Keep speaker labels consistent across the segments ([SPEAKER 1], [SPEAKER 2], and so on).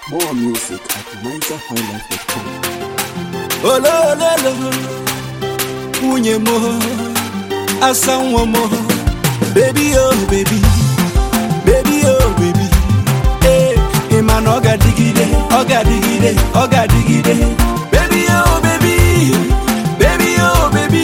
[SPEAKER 1] More music at NigerHighlife.com.
[SPEAKER 2] olololo nwunye m asa nwa m bebi o bebi bebi o bebi ee ị ma na ọ ga-adịgide ọ ga-adịgide ọ ga-adịgide bebi o bebi bebi o bebi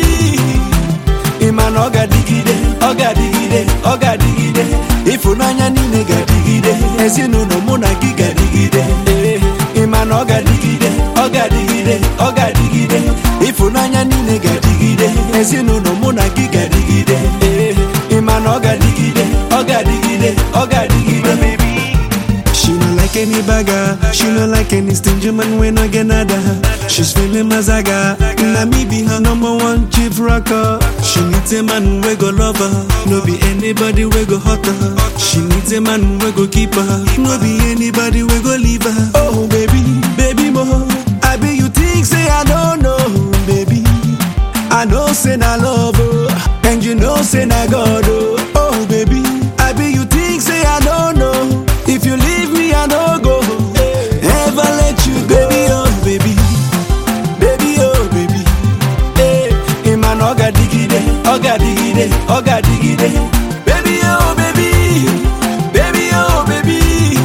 [SPEAKER 2] ị ma na ọ ga-adịgide ọ ga-adịgide ọ ga-adịgide ịfụnanya niile ga-adịgide ezinụlọ mụ na gị ga-adịgide ee ị ma na ọ ga-adịgide ọ ga-adịgide ọ ga-adịgide ịfụnanya niile ga-adịgide ezinụlọ mụ na gị ga-adịgide ee ị ma na ọ ga-adịgide ọ ga-adịgide ọ ga-adịgide
[SPEAKER 3] She no like any bagger, she no like any stingy man when I get nada. She's feeling mazaga, na me be her number one chief rocker. She needs a man we go love her, no be anybody we go hurt her. She needs a man we go keep her, no be anybody we go leave her. Oh baby, baby mo, I be you think say I don't know, baby. I know say na love, oh, and you know say na God, oh. Oh baby, I be you think say I don't know. If you leave me, I no go. Ever let you go, baby, oh baby,
[SPEAKER 2] baby oh baby ee ị ma na ọ ga-adịgide ọ ga-adịgide ọ ga-adịgide baby oh baby baby oh baby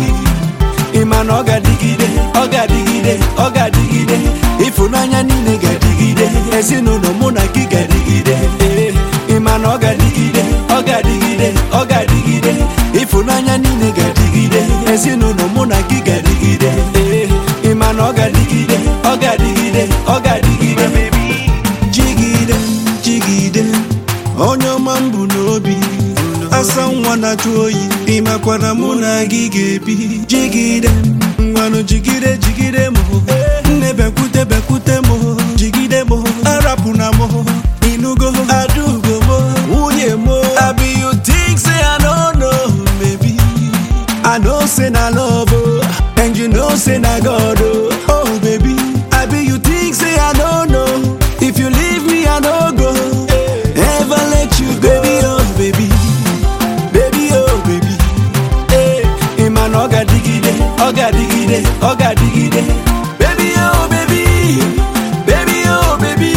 [SPEAKER 2] ị ma na ọ ga-adịgide ọ ga-adịgide ọ ga-adịgide ịfụnanya niile ga-adịgide ezinụlọ mụ na gị ga-adịgide ee ị ma na ọ ga-adịgide ọ ga-adịgide ọ ga-adịgide ịfụnanya niile ga-adịgide ezinụlọ mụ na gị ga-adịgide ee ị ma na ọ ga-adịgide ọ ga-adịgide ọ ga-adịgide
[SPEAKER 3] jigide, jigide. Onye ọma m bụ n'obi, asa nwa na-achụ oyi, ịmakwara mụ na gị ga-ebi. Jigide, ngwanụ jigide, jigide m. Nne bekwute, bekwute m. Jigide m, arapụna m. Inugo, adugo m, nwunye m. Abi you think say I no know, baby? I know say na love, oh, and you know say na God, oh. Oh baby, I be you think say I don't know. If you leave me, I no go. Ever let you go, baby, oh baby.
[SPEAKER 2] baby oh baby ee ị ma na ọ ga-adịgide ọ ga-adịgide ọ ga-adịgide baby oh baby baby oh baby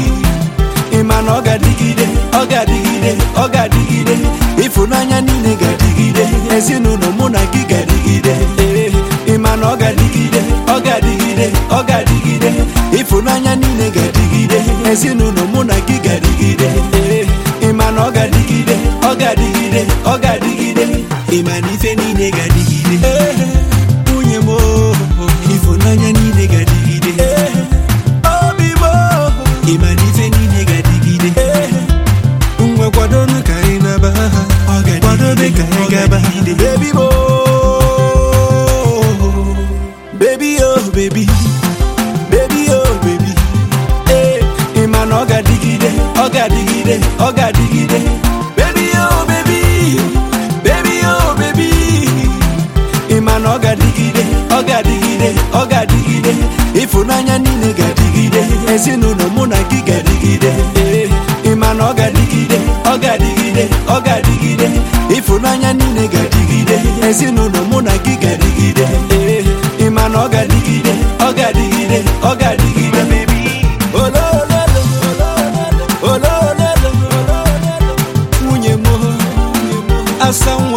[SPEAKER 2] ị ma na ọ ga-adịgide ọ ga-adịgide ọ ga-adịgide ịfụnanya niile ga-adịgide ezinụlọ mụ na gị ga-adịgide ee ị ma na ọ ga-adịgide ọ ga-adịgide ọ ga-adịgide ịfụnanya niile ga-adịgide ezinụlọ mụ na gị ga-adịgide ee ị ma na ọ ga-adịgide ọ ga-adịgide ọ ga-adịgide
[SPEAKER 3] Ịma na ife niile ga-adịgide. Nwunye m, oh, ịfụnanya niile ga-adịgide.
[SPEAKER 2] obi m
[SPEAKER 3] Ịma na ife niile ga-adịgide. Ngwa kwadonu ka anyị naba ha. Kwadobe ka anyị gaba.
[SPEAKER 2] baby mo baby oh baby baby oh baby ee ị ma na ọ ga-adịgide ọ ga-adịgide ọ ga-adịgide baby oh baby baby oh baby ị ma na ọ ga-adịgide ọ ga-adịgide ọ ga-adịgide ịfụnanya niile ga-adịgide ezinụlọ mụ na gị ga-adịgide ee ị ma na ọ ga-adịgide ọ ga-adịgide ọ ga-adịgide ịfụnanya niile ga-adịgide ezinụlọ mụ na gị ga-adịgide ee ị ma na ọ ga-adịgide ọ ga-adịgide ọ ga-adịgide olololo olololo nwunye m asa nwa